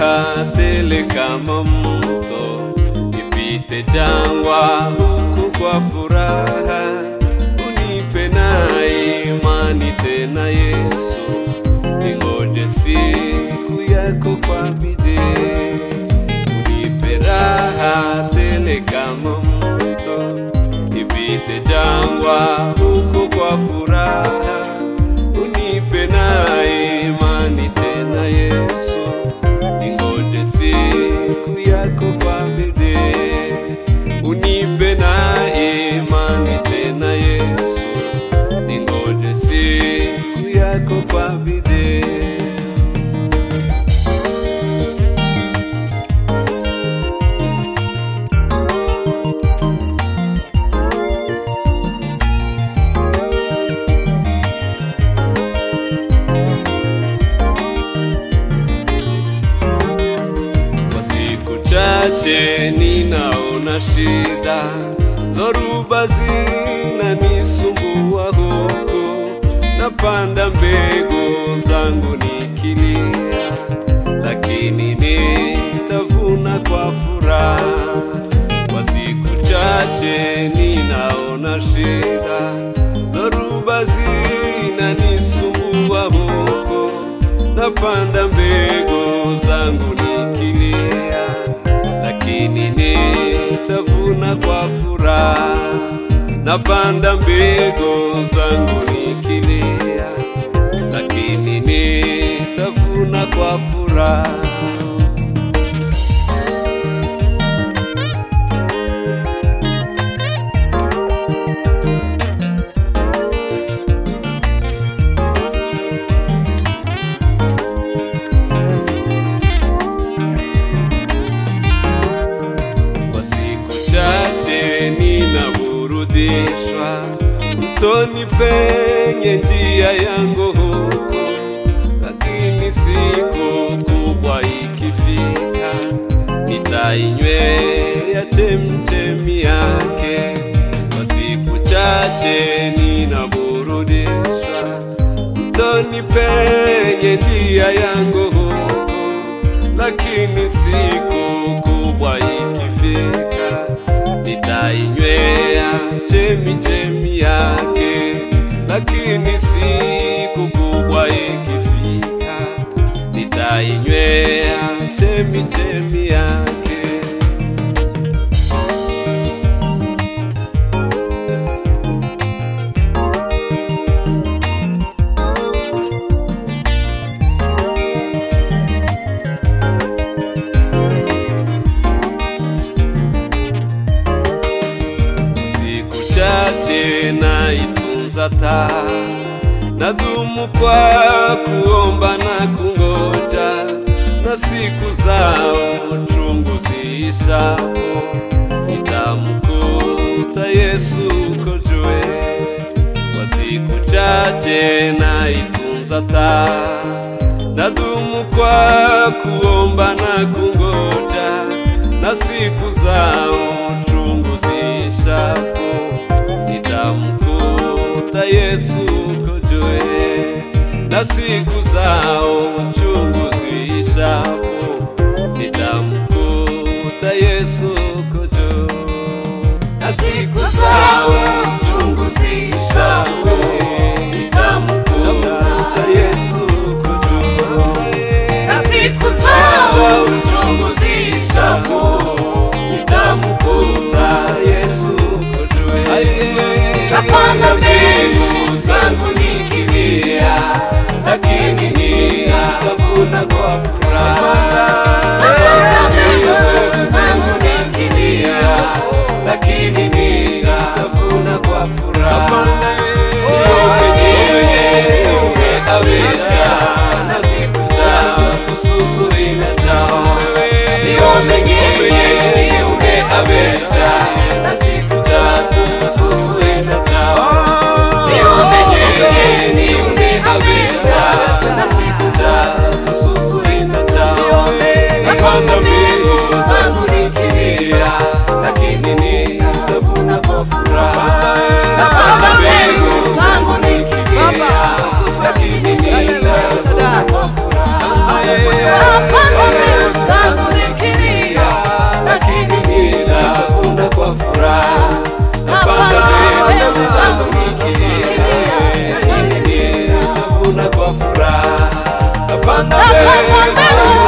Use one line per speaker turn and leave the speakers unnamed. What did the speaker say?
furaha tele kama mto, nipite jangwa huku kwa furaha, unipe na imani tena Yesu, ningoje siku yako kwa bidii, unipe raha tele kama mto, nipite jangwa huku kwa furaha, unipe na imani tena Yesu, ningoje siku yako kwa bidii, unipe na imani tena Yesu, ningoje siku yako kwa bidii. Kwa siku chache ninaona shida, dhoruba zinanisumbua huku, napanda mbegu zangu nikilia, lakini nitavuna kwa furaha. Kwa siku chache ninaona shida, dhoruba zinanisumbua huku, napanda mbegu zangu nikilia, lakini nitavuna kwa furaha. Napanda mbegu zangu nikilia, lakini nitavuna kwa furaha. Kwa siku chache ninaburudishwa mtoni penye njia yangu huko, lakini siku kubwa ikifika, nitainywea chemchemi yake. Kwa siku chache ninaburudishwa mtoni penye njia yangu huko, lakini siku kubwa ikifika, nitainywea chemi chemi yake. Lakini siku kubwa ikifika, nitainywea chemi chemi yake. siku chache naitunza taa, nadumu kwa kuomba na kungoja, na siku zao chungu ziishapo, nitamkuta Yesu kojwe. Kwa siku chache naitunza taa, nadumu kwa kuomba na kungoja, na siku zao chungu ziishapo, nitamkuta Yesu kojwe. Na siku zao chungu ziishapo, nitamkuta Yesu kojwe. Na siku zao chungu ziishapo, nitamkuta Yesu kojwe.
na siku zao uchungu ziishapo,
nitamkuta Yesu kojwe.
Napanda mbegu
zangu nikilia, lakini nitavuna kwa furaha.
Napanda mbegu zangu nikilia,
lakini nitavuna kwa furaha. Niombe abecha na siku zao tususurina chao. Niombe niombe abecha na siku tatu tususurina chao. Niombe niombe abecha na siku tatu tususurina chao. Napanda mbegu zangu nikilia, lakini nitavuna kwa furaha. Napanda mbegu zangu nikilia, lakini nitavuna kwa furaha.
napanda mbegu
furaha napanda
Napanda
mbegu
mbegu